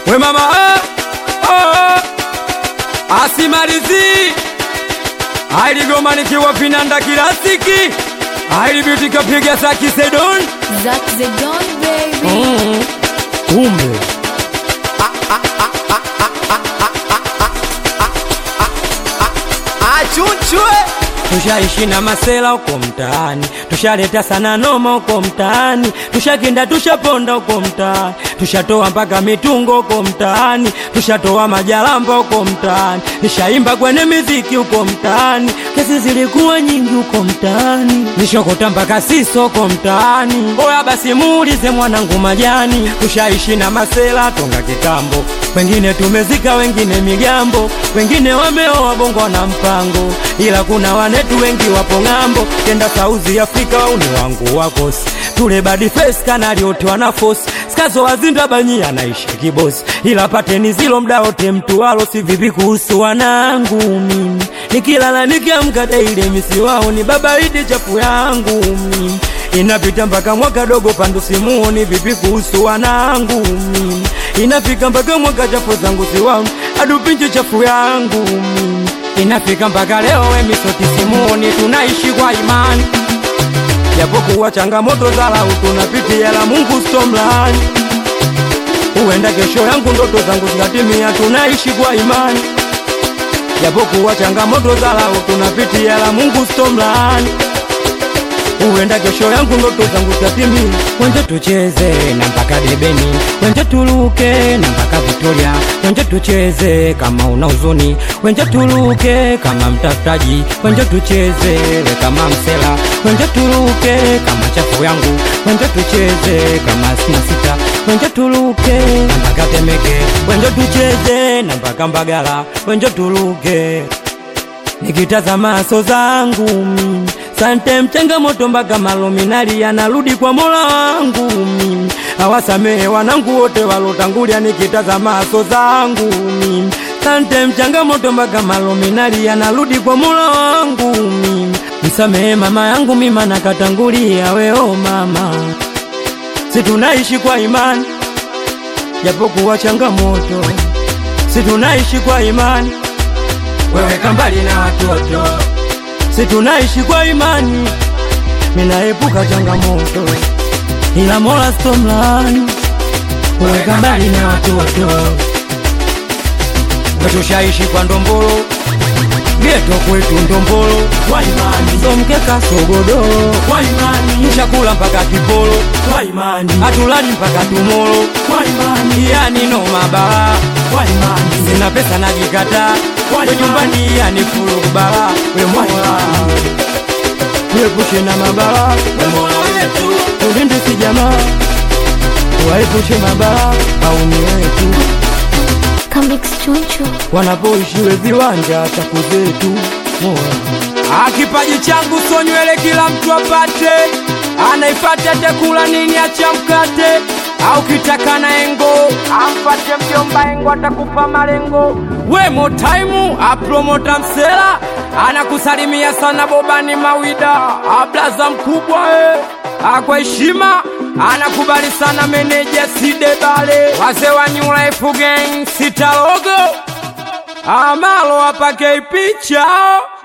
we mama oh, oh. asimalizi ailigoma nikiwa vinanda kilasiki ailibitikapiga za kisedon Zack the Don baby. kumbe achunchwe tushaishi na masela uko mtaani, tushaleta sana noma uko mtaani, tushakinda tushaponda uko mtaani, tushatoa mpaka mitungo uko mtaani, tushatoa majalamba uko mtaani, nishaimba kwenye miziki uko mtaani, kesi zilikuwa nyingi uko mtaani, nishokota mpaka siso uko mtaani. Oya basi muulize mwanangu majani, tushaishi na masela tonga kitambo, wengine tumezika, wengine migambo, wengine wameoa bongo na mpango, ila kuna wanetu wengi wapo ng'ambo, kenda South Afrika wauni wangu wakosi tule badi face kanali wote wana force skazo wazinda banyi anaishi kibosi, ila pateni zilo mda wote mtu walo si vipi kuhusu wanangu mimi, nikilala nikiamka daile misi wao ni baba idi chafu yangu mimi inapita mpaka mwaka dogo pandu simuoni vipi kuhusu wanangu mimi inafika mpaka mwaka chafu zangu siwaoni adupinje chafu yangu mimi inafika mpaka leo wemisoti simuoni tunaishi kwa imani japokuwa changamoto za lau tunapitia la Mungu stomlani huenda kesho yangu ndoto zangu zikatimia tunaishi kwa imani japokuwa changamoto za lau tunapitia la Mungu stomlani huenda kesho yangu ndoto zangu zitatimia. Wenje tucheze na mpaka debeni, wenje tuluke na mpaka Victoria, wenje tucheze kama una huzuni, wenje tuluke kama mtafutaji, wenje tucheze we kama msela, wenje tuluke kama chafu yangu, wenje tucheze kama sina sita, wenje tuluke na mpaka Temeke, wenje tucheze na mpaka Mbagala, wenje tuluke nikitazama so zangu mimi sante mchangamoto mpaka malominali yanarudi kwa mola wangu mimi awasamehe wanangu wote walotangulia nikitazama so zangu mimi sante mchangamoto mpaka malominali yanarudi kwa mola wangu mimi msamehe mama yangu mima nakatangulia weo mama si tunaishi kwa imani japokuwa changamoto si tunaishi kwa imani weweka mbali na watoto, si tunaishi kwa imani, minaepuka changamoto, ila Mola stomlani, weweka mbali na watoto, wetushaishi kwa ndombolo geto kwetu ndombolo kwa imani, somkeka sogodoro kwa imani, chakula mpaka kipolo kwa imani, hatulali mpaka tumolo kwa imani, yani no mabala kwa imani, sina pesa najikataa kwa nyumbani, yani fulu kubala we Mola tuepushe na mabala we Mola wetu, ulinde si jamaa waepushe mabala au ni wetu Comics Choncho. wanapoishi we viwanja chaku zetu Mola. Kipaji changu so nywele kila mtu apate, anaifata atakula nini acha mkate au kitaka na engo ampate mjomba engo atakupa malengo. We motaimu apromota msela anakusalimia sana bobani mawida ablaza mkubwa e akwa heshima anakubali sana meneja sidebale wazee wa New Life Gang sitalogo amalo apake picha